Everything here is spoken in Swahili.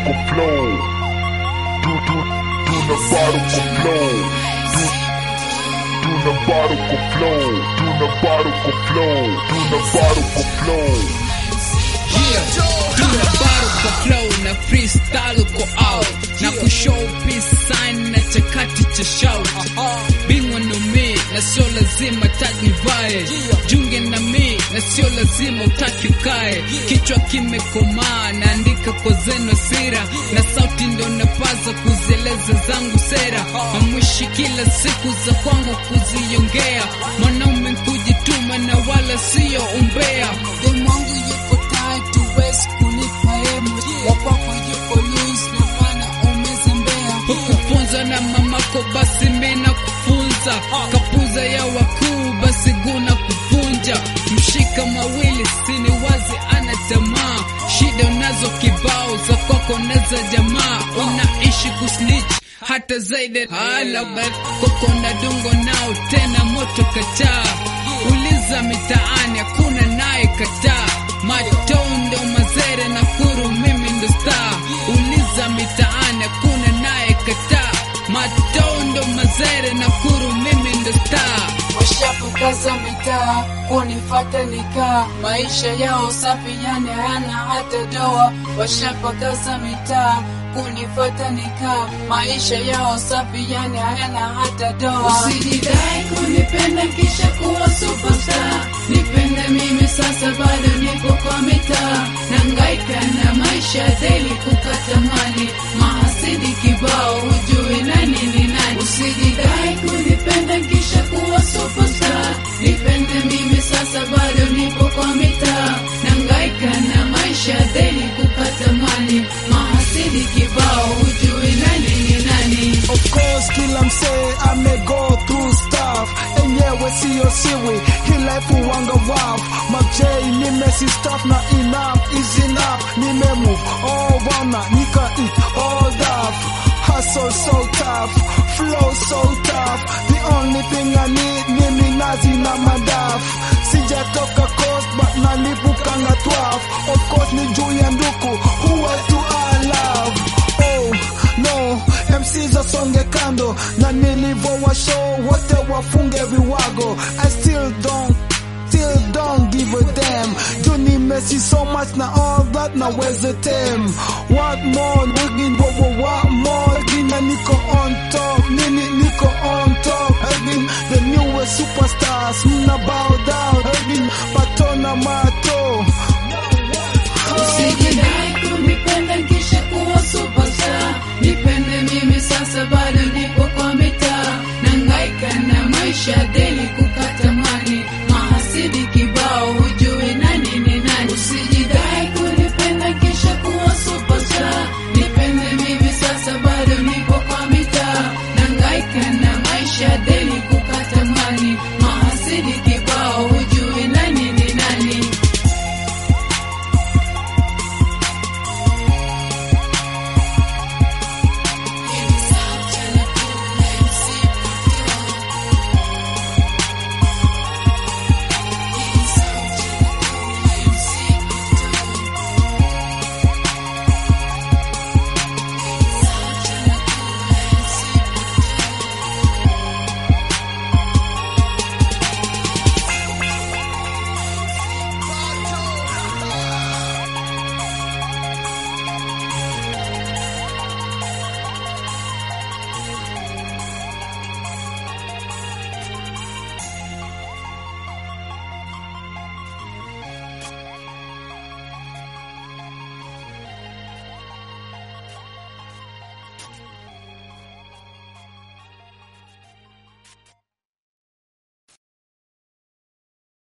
ku flow tu tu tuna bado ku flow tu tuna bado ku flow tuna bado ku flow tuna bado ku flow Yeah, tuna bado kwa flow na freestyle uko out na kushow peace sign na chakati cha shout bingwa ndo mi na sio lazima taji nivae junge na mi na sio lazima utaki ukae kichwa kimekomaa naandika kwa zeno sira na sauti ndo napaza kuzieleza zangu sera mamwishi kila siku za kwangu kuziongea mwanaume kujituma na wala sio umbea Demwangu yuko tight, huwezi kunipa emo. Wapako yuko loose, na maana umezembea. hukufunzwa na mamako basi mena kufunza kapuza ya wakuu basi guna kuvunja mshika mawili sini wazi ana tamaa shida unazo kibao za kwako naza jamaa unaishi kusnitch hata zaidi hala koko na dungo nao tena moto kataa uliza mitaani hakuna naye kataa matondo mazere na kuru mimi ndo star uliza mitaani hakuna naye kataa matondo mazere na kuru mimi ndo star Washapakaza mitaa kunifata nikaa, maisha yao safi, yani hayana hata doa. Washapakaza mitaa kunifata nikaa, maisha yao safi, yani hayana hata doa. Usijidai kunipenda kisha kuwa superstar, nipende mimi sasa, bado nipo kwa mitaa, nangaika na maisha daily, kukata mali, mahasidi kibao, hujui nani ni nani. Usijidai kunipenda kisha kuwa superstar, nipende mimi sasa, bado nipo kwa mitaa, nangaika na maisha daily, kukata mali, mahasidi kibao, hujui nani ni nani. Of course kila msee ame go through stuff enyewe siyo siwi hii life uwanga waf mabjei nimesi stuff na enough is enough nime move all wana nika eat all that hustle so tough flow so tough the only thing I need ni minazi na madaf sijatoka coast but nalipukanga 12 of course ni juu ya nduku who else do I love oh no MCs wasonge kando na nilivyowa show wote wafunge viwago I still don't still don't give a damn juu nimesi so much na all that na weze tem what more wigin